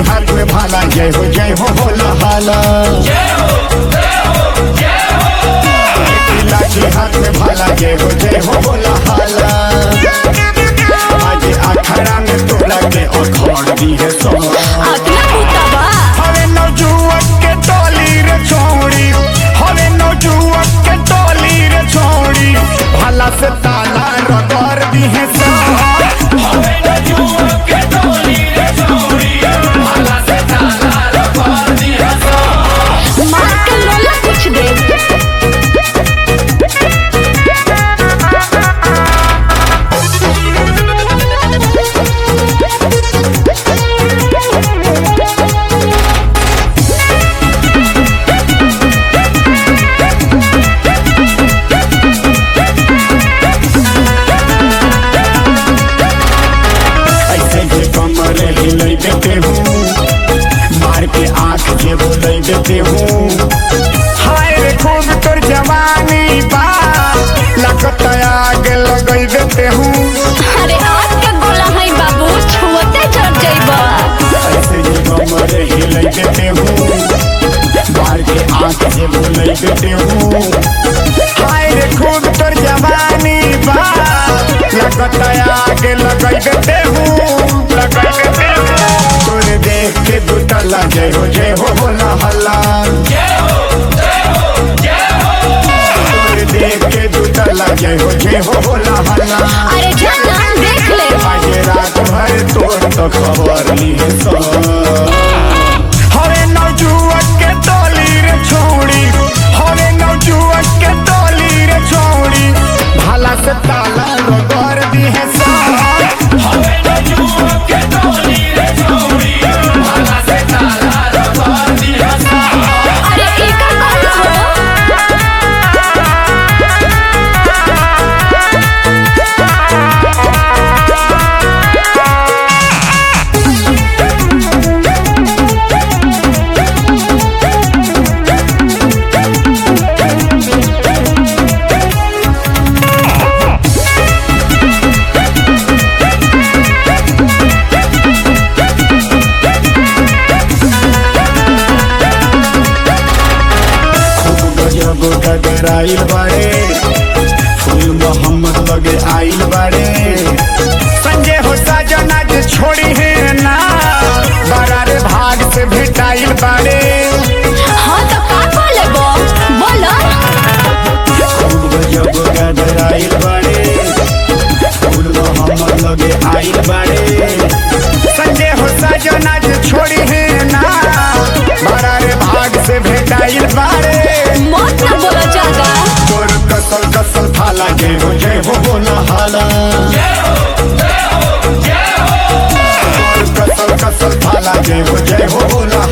हाथ में भाला जय हो जय हो होला हाला लाठी हाथ में भाला जय हो जय हो होला हाला आज अखाड़ा में तोला के अखड़ दी है सो अगला भूतबा हवे नौजुवक के टोली रे छोड़ी हवे नौजुवक के टोली रे छोड़ी भला से ताला रगड़ दी है सो मार के लोला कुछ दे ऐसे जे कमर हिलै देते हूँ मार के आंख जे बोलै देते हूँ हाय रे खूब तोर जवानी बा लगत आग लगै देते हूँ अरे आज के गोला है बाबू छुअते चढ़ जाइबा ऐसे जे कमर हिलै देते हूँ मार के आंख जे बोलै देते हूँ हाय रे खूब तोर जवानी बा लगत आग लगै देते हूँ लगै देते हूँ तोरे देख के दुतला जय हो जय हो बोला हल्ला तोरे देख के दुतला जय हो जय हो बोला हल्ला अरे जाना देख ले आज रात भर तोर तो खबर ली है सो हरे नौजुवक के टोली रे छोड़ी हरे नौजुवक के टोली रे छोड़ी भाला से ताला रगड़ दी है सो अरे एकर बात हो खूब गजब गगराइल बाड़े फूल मोहम्मद लगे आइल बाड़े संजय हो साजना जे छोड़ी है ना बड़ा रे भाग से भेटाइल बाड़े हाँ तो का बोले बो बोलो खूब गजब गगराइल बाड़े फूल मोहम्मद लगे आइल बाड़े संजय हो साजना जे छोड़ी है ना बड़ा रे भाग से भेटाइल बाड़े मत ना बोलो ज्यादा तोर कसल कसल थाला जय हो जय हो बोला हाला तोर कसल कसल थाला जय हो जय हो बोला